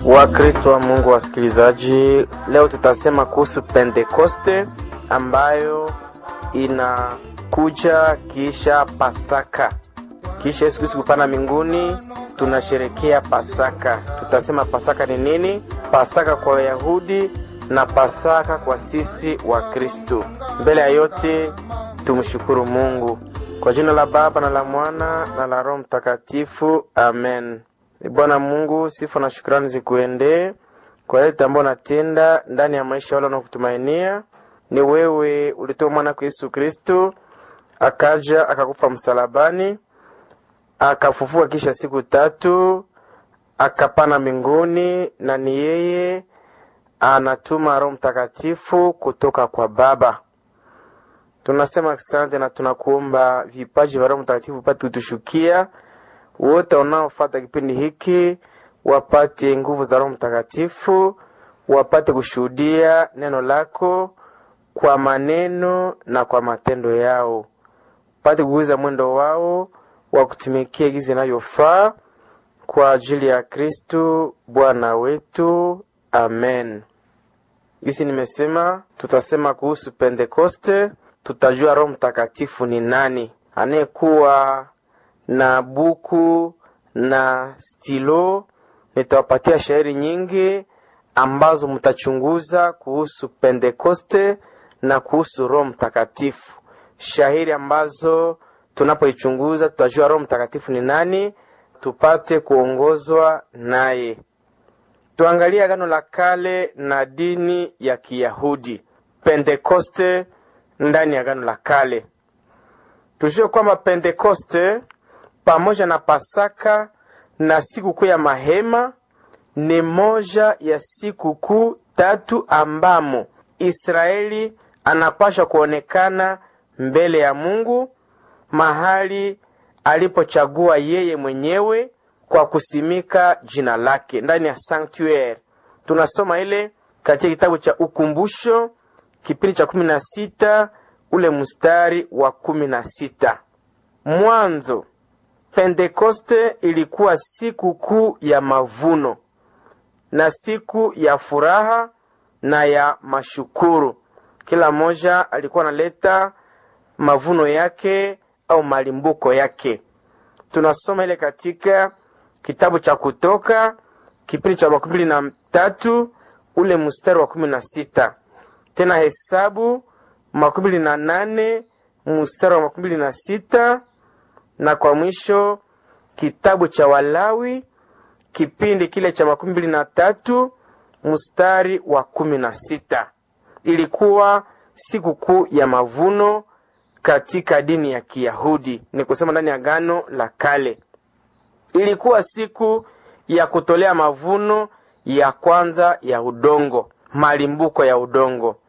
Wakristo wa Mungu wasikilizaji, leo tutasema kuhusu Pentekoste ambayo inakuja kisha Pasaka. Kisha Yesu Kristo kupanda mbinguni, tunasherekea Pasaka. Tutasema Pasaka ni nini? Pasaka kwa Wayahudi na Pasaka kwa sisi wa Kristo. Mbele ya yote tumshukuru Mungu kwa jina la Baba na la Mwana na la Roho Mtakatifu, amen. Bwana Mungu, sifa na shukrani zikuendee kwa yote ambayo natenda ndani ya maisha wale wanaokutumainia. Ni wewe ulitoa mwana kwa Yesu Kristo, akaja akakufa msalabani, akafufuka kisha siku tatu, akapana mbinguni, na ni yeye anatuma Roho Mtakatifu kutoka kwa Baba. Tunasema asante na tunakuomba vipaji vya Roho Mtakatifu upate kutushukia wote wanaofuata kipindi hiki wapate nguvu za Roho Mtakatifu, wapate kushuhudia neno lako kwa maneno na kwa matendo yao, wapate kuguza mwendo wao wa kutumikia gizi inavyofaa kwa ajili ya Kristu Bwana wetu, amen. Gisi nimesema tutasema kuhusu Pentekoste, tutajua Roho Mtakatifu ni nani anayekuwa na buku na stilo. Nitawapatia shairi nyingi ambazo mtachunguza kuhusu Pentekoste na kuhusu Roho Mtakatifu, shairi ambazo tunapoichunguza tutajua Roho Mtakatifu ni nani, tupate kuongozwa naye. Tuangalie Agano la Kale na dini ya Kiyahudi. Pentekoste ndani ya Agano la Kale, tujue kwamba Pentekoste pamoja na Pasaka na sikukuu ya mahema ni moja ya sikukuu tatu ambamo Israeli anapaswa kuonekana mbele ya Mungu mahali alipochagua yeye mwenyewe kwa kusimika jina lake ndani ya sanctuary. Tunasoma ile katika kitabu cha Ukumbusho kipindi cha kumi na sita ule mstari wa kumi na sita. Mwanzo Pentekoste ilikuwa siku kuu ya mavuno na siku ya furaha na ya mashukuru. Kila mmoja alikuwa analeta mavuno yake au malimbuko yake. Tunasoma ile katika kitabu cha Kutoka kipindi cha makumi mbili na tatu ule mstari wa kumi na sita tena Hesabu makumi mbili na nane mstari wa makumi mbili na sita na kwa mwisho kitabu cha Walawi kipindi kile cha makumi mbili na tatu mstari wa kumi na sita. Ilikuwa sikukuu ya mavuno katika dini ya Kiyahudi, ni kusema ndani ya Agano la Kale. Ilikuwa siku ya kutolea mavuno ya kwanza ya udongo, malimbuko ya udongo.